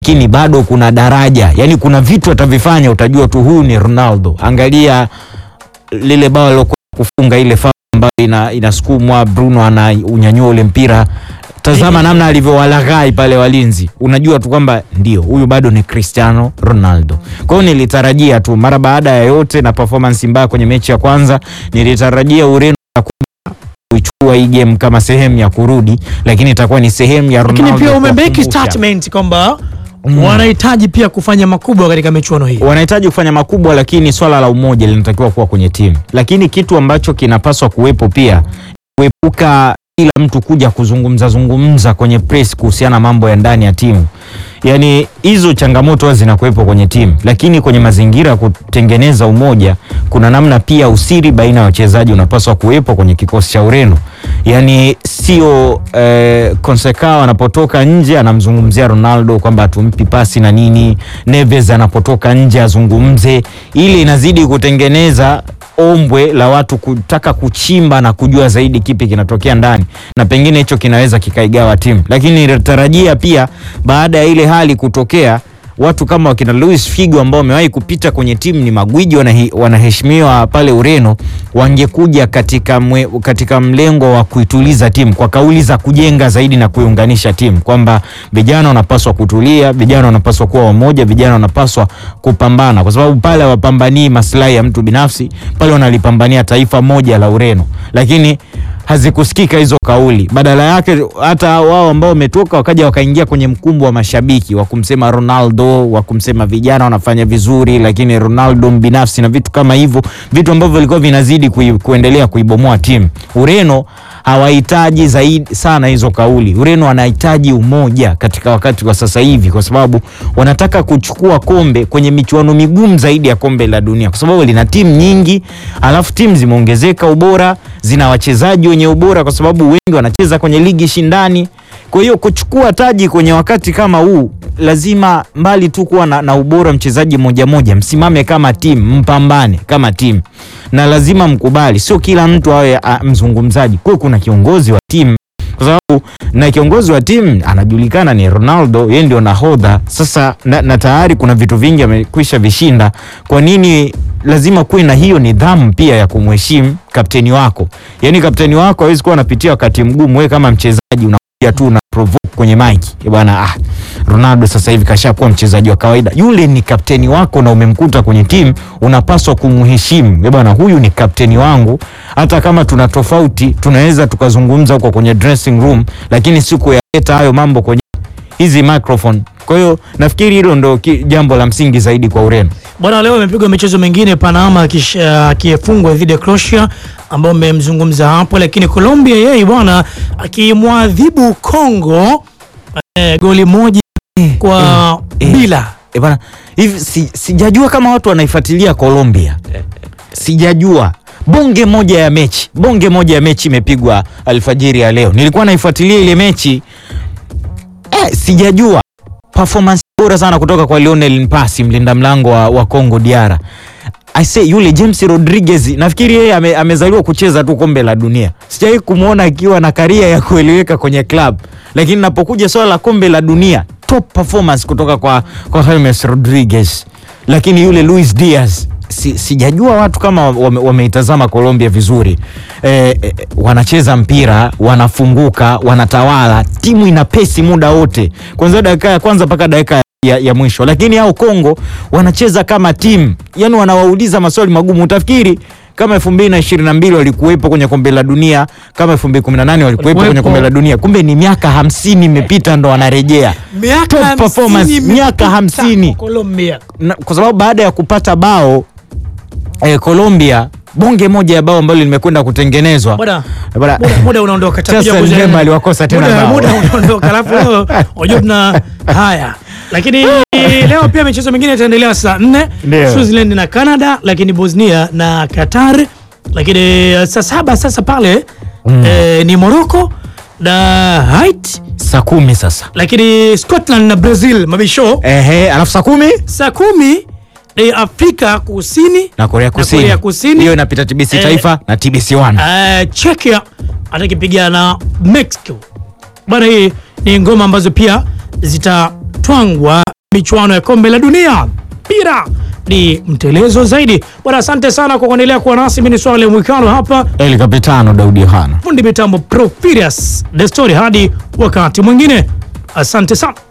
lakini bado kuna daraja, yani kuna vitu atavifanya utajua tu huyu ni Ronaldo. Angalia lile bao lilokuwa kufunga ile foul ambayo ina, inasukumwa Bruno ana unyanyua ule mpira tazama namna alivyowalaghai pale walinzi, unajua tu kwamba ndio huyu bado ni Cristiano Ronaldo. Kwa hiyo nilitarajia tu mara baada ya yote na performance mbaya kwenye mechi ya kwanza, nilitarajia Ureno kuichukua hii game kama sehemu ya kurudi, lakini itakuwa ni sehemu ya Ronaldo. Lakini pia umemeki kuwakumbusha. statement kwamba wanahitaji pia kufanya makubwa katika michuano hii. wanahitaji kufanya makubwa, lakini swala la umoja linatakiwa kuwa kwenye timu. Lakini kitu ambacho kinapaswa kuwepo pia kuepuka kila mtu kuja kuzungumza zungumza kwenye press kuhusiana na mambo ya ndani ya timu. Yaani hizo changamoto huwa zinakuwepo kwenye timu, lakini kwenye mazingira ya kutengeneza umoja, kuna namna pia usiri baina ya wachezaji unapaswa kuwepo kwenye kikosi cha Ureno. Yaani sio eh, Consecao anapotoka nje anamzungumzia Ronaldo kwamba hatumpi pasi na nini, Neves anapotoka nje azungumze, ile inazidi kutengeneza ombwe la watu kutaka kuchimba na kujua zaidi kipi kinatokea ndani, na pengine hicho kinaweza kikaigawa timu. Lakini nilitarajia pia baada ya ile hali kutokea watu kama wakina Luis Figo ambao wamewahi kupita kwenye timu ni magwiji wanahi- wanaheshimiwa pale Ureno, wangekuja katika, mwe, katika mlengo wa kuituliza timu kwa kauli za kujenga zaidi na kuiunganisha timu kwamba vijana wanapaswa kutulia, vijana wanapaswa kuwa wamoja, vijana wanapaswa kupambana, kwa sababu pale hawapambanii maslahi ya mtu binafsi, pale wanalipambania taifa moja la Ureno, lakini hazikusikika hizo kauli. Badala yake hata wao ambao wametoka wakaja wakaingia kwenye mkumbo wa mashabiki wa kumsema Ronaldo, wa kumsema vijana wanafanya vizuri, lakini Ronaldo mbinafsi na vitu kama hivyo, vitu ambavyo vilikuwa vinazidi kui, kuendelea kuibomoa timu. Ureno hawahitaji zaidi sana hizo kauli. Ureno wanahitaji umoja katika wakati wa sasa hivi, kwa sababu wanataka kuchukua kombe kwenye michuano migumu zaidi ya kombe la dunia, kwa sababu lina timu nyingi, alafu timu zimeongezeka ubora, zina wachezaji wenye ubora, kwa sababu wengi wanacheza kwenye ligi shindani. Kwa hiyo kuchukua taji kwenye wakati kama huu, lazima mbali tu kuwa na, na ubora mchezaji moja moja, msimame kama timu, mpambane kama timu, na lazima mkubali, sio kila mtu awe a, mzungumzaji. Kuwe kuna kiongozi wa timu kwa sababu na kiongozi wa timu anajulikana ni Ronaldo, yeye ndio nahodha sasa, na, na tayari kuna vitu vingi amekwisha vishinda. Kwa nini lazima kuwe na hiyo nidhamu pia ya kumheshimu kapteni wako? Yaani kapteni wako hawezi kuwa anapitia wakati mgumu, wewe kama mchezaji unakuja tu una provoke kwenye maiki Eh bwana, ah, Ronaldo sasa hivi kashakuwa mchezaji wa kawaida. Yule ni kapteni wako na umemkuta kwenye timu, unapaswa kumheshimu. Eh bwana, huyu ni kapteni wangu, hata kama tuna tofauti tunaweza tukazungumza huko kwenye dressing room, lakini si kuyaleta hayo mambo kwenye hizi microphone. Kwa hiyo nafikiri hilo ndo ki- jambo la msingi zaidi kwa Ureno. Bwana, leo imepigwa michezo mingine, Panama akisha- akifungwa dhidi ya Croatia ambao mmemzungumza hapo, lakini Colombia yeye bwana akimwadhibu Congo eh, goli moja kwa eh. bila. E bana, hivi si, sijajua kama watu wanaifuatilia Colombia, sijajua. Bonge moja ya mechi, bonge moja ya mechi imepigwa alfajiri ya leo. Nilikuwa naifuatilia ile mechi eh, sijajua performance bora sana kutoka kwa Lionel Mpasi, mlinda mlango wa, wa Congo Diara. I say yule James Rodriguez nafikiri yeye ame, amezaliwa kucheza tu kombe la dunia. Sijawahi kumwona akiwa na karia ya kueleweka kwenye club, lakini napokuja swala la kombe la dunia, top performance kutoka kwa, kwa James Rodriguez. Lakini yule Luis Diaz si, sijajua watu kama wame- wameitazama Colombia vizuri eh, eh, wanacheza mpira, wanafunguka, wanatawala, timu ina pesi muda wote, kwanzia dakika ya kwanza mpaka dakika ya, ya mwisho. Lakini hao Kongo wanacheza kama timu, yani wanawauliza maswali magumu. Utafikiri kama 2022 walikuwepo kwenye kombe la dunia, kama 2018 walikuwepo kwenye Walikuwepo. kombe la dunia, kumbe ni miaka hamsini imepita ndo wanarejea Top performance, hamsini miaka imepita hamsini. kwa Colombia. na, kwa sababu baada ya kupata bao eh, Colombia bonge moja ya bao ambalo limekwenda kutengenezwa Bwana, Bwana, muda, muda unaondoka Tutakuja Chelsea kuzungumza. Mbemba aliwakosa tena muda, bao. muda unaondoka alafu leo unajua tuna haya lakini leo pia michezo mingine itaendelea saa nne Ndio. Switzerland na Canada lakini Bosnia na Qatar lakini eh, saa saba sasa pale eh, ni Morocco na Haiti saa kumi sasa lakini Scotland na Brazil mabisho ehe, alafu saa kumi saa kumi ni Afrika Kusini na Korea Kusini. Korea Kusini. hiyo inapita TBC Eh, Taifa na TBC One. uh, Czechia atakipigana na Mexico bwana. Hii ni ngoma ambazo pia zitatwangwa michuano ya kombe la dunia. Mpira ni mtelezo zaidi bwana. Asante sana kwa kuendelea kuwa nasi. Mimi ni Swale Mwikalo hapa, El Capitano Daudi Yohana. fundi mitambo Profirius Destori. Hadi wakati mwingine, asante sana.